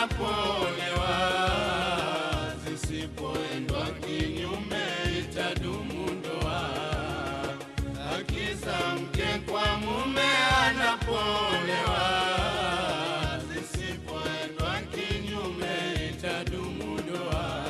anapolewa, zisipoendwa kinyume itadumu ndoa. Haki za mke kwa mume anapolewa, zisipoendwa kinyume itadumu ndoa.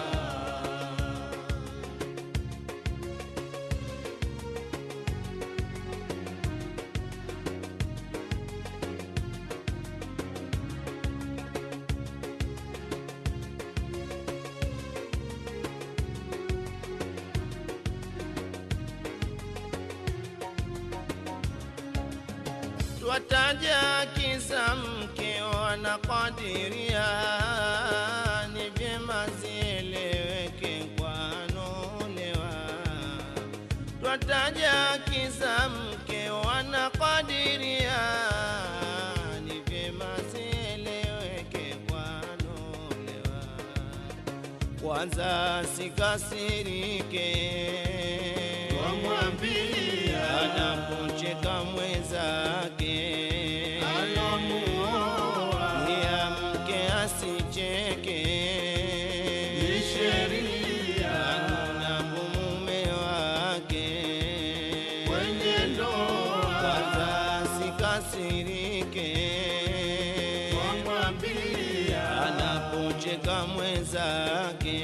Twataja kisa mke wanakadiria, ni vyema zieleweke kwanolewa. Twataja kisa mke wanakadiria, ni vyema zieleweke kwanolewa. Kwanza sikasirike Wamwambia anapocheka mwenzake alomuoa ya mke asicheke ni sheria anapo mume wake kwenye ndoa. kwanza sikasirike Wamwambia anapocheka mwenzake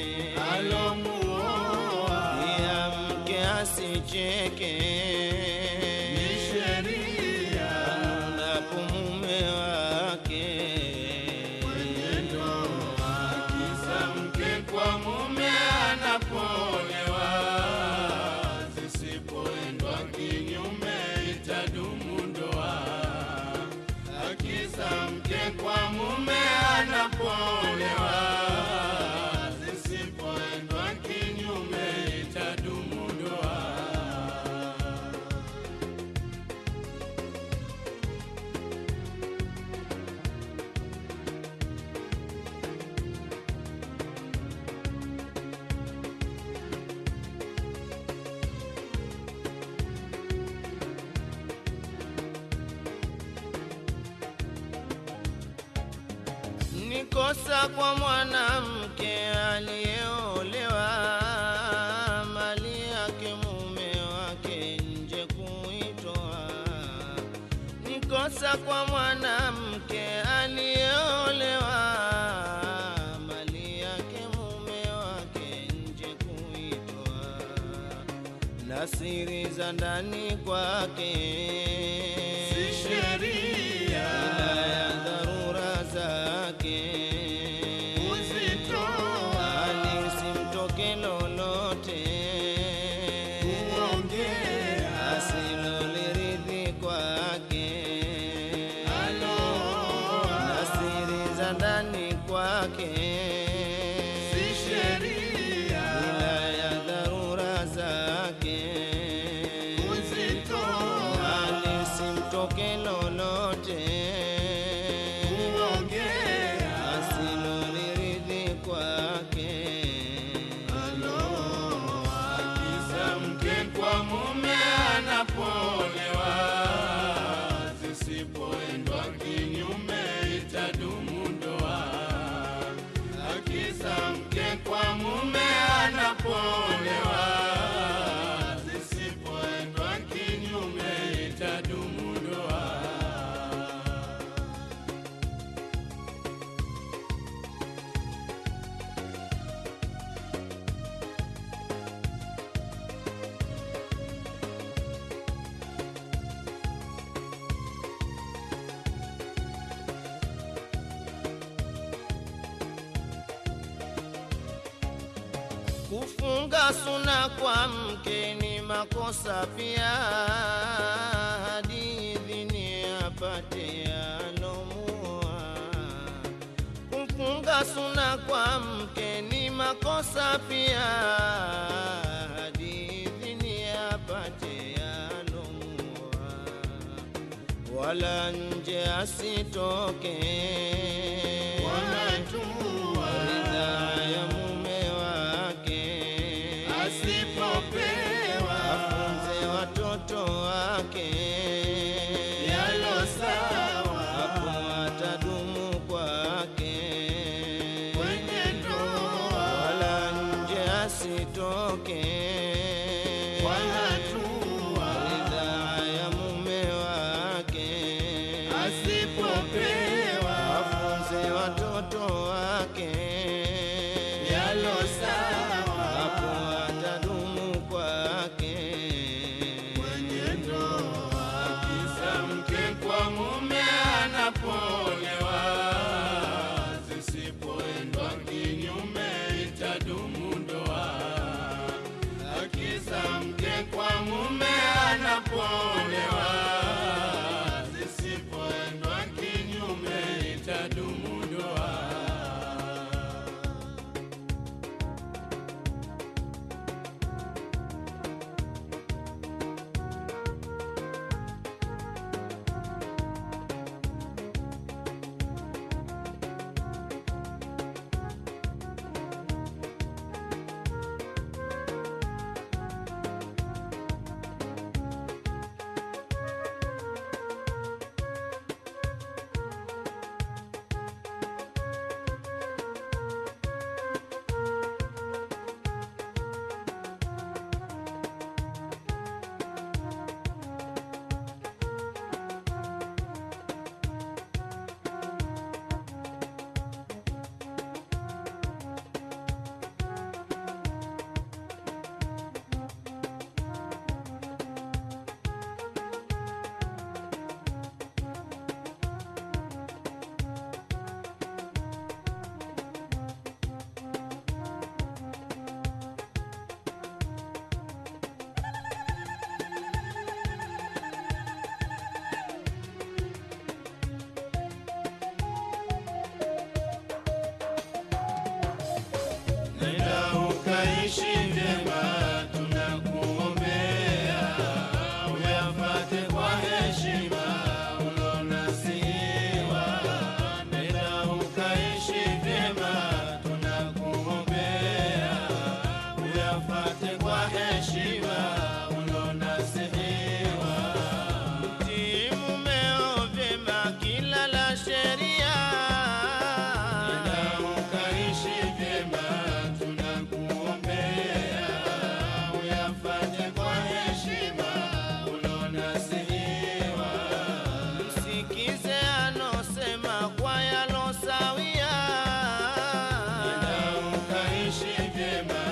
alomuoa ya mke asicheke ni sheria anapo mume wake kwenye ndoa. Kisa mke kwa mume anapolewa, zisipoendwa kinyume itadumu ndoa. Haki za mke kwa mume anapolewa, zisipoendwa kinyume itadumu ndoa. ni kosa kwa mwanamke aliyeolewa mali yake mume wake nje kuitoa. Ni kosa kwa mwanamke aliyeolewa mali yake mume wake nje kuitoa, na siri za ndani kwake Si sheria ila ya dharura zake kuzitoa alisimtoke lolote kuongea asiloliridhi kwake aloa na siri za ndani kwake si sheria ila ya dharura zake kuzitoa alisimtoke lolote kuongea asiloliridhi kwake aloa kisa mke kwa mume anapolewa, zisipoendwa kinyume itadumu ndoa. Haki za mke kwa mume anapolewa, zisipoendwa kinyume itadumu ndoa. Kufunga suna kwa mke ni makosa pia, hadi idhini apate alomua. Kufunga suna kwa mke ni makosa pia, hadi idhini apate alomua, wala nje asitoke Wanatua ridhaa ya mume wake asipopewa afunze watoto wake yalo sawa hapo atadumu kwake watoto wake yalo sawa hapo atadumu kwake mwenendo kisa mke kwa mume anapolewa zisipoendwa kinyume itadumu ndoa akisa mke kwa mume anapolewa zisipoendwa kinyume itadumu ndoa Nenda ukaishi vyema, tunakuombea uyafate kwa heshima ulonasiwa. Nenda ukaishi vyema, tunakuombea uyafate kwa heshima ulonasiwa. Mtii mumeo vyema kila la sheria Nenda ukaishi vyema, tunakuombea uyafanye kwa heshima ulonasihiwa. msikize anosema kwa yalosawia Nenda ukaishi vyema,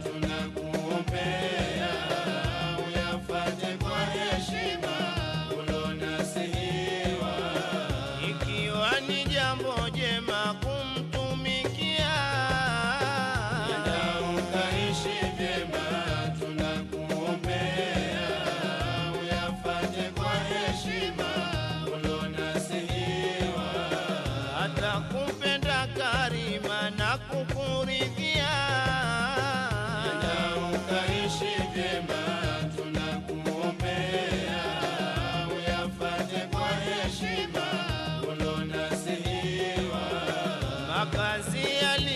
tunakuombea uyafanye kwa heshima ulonasihiwa. ikiwa ni jambo jema kumtumikia Nenda ukaishi vyema, tunakuombea uyafanye kwa heshima ulonasihiwa. atakupenda karima na kukuridhia Nenda ukaishi vyema, tunakuombea uyafanye kwa heshima ulonasihiwa. makazi yali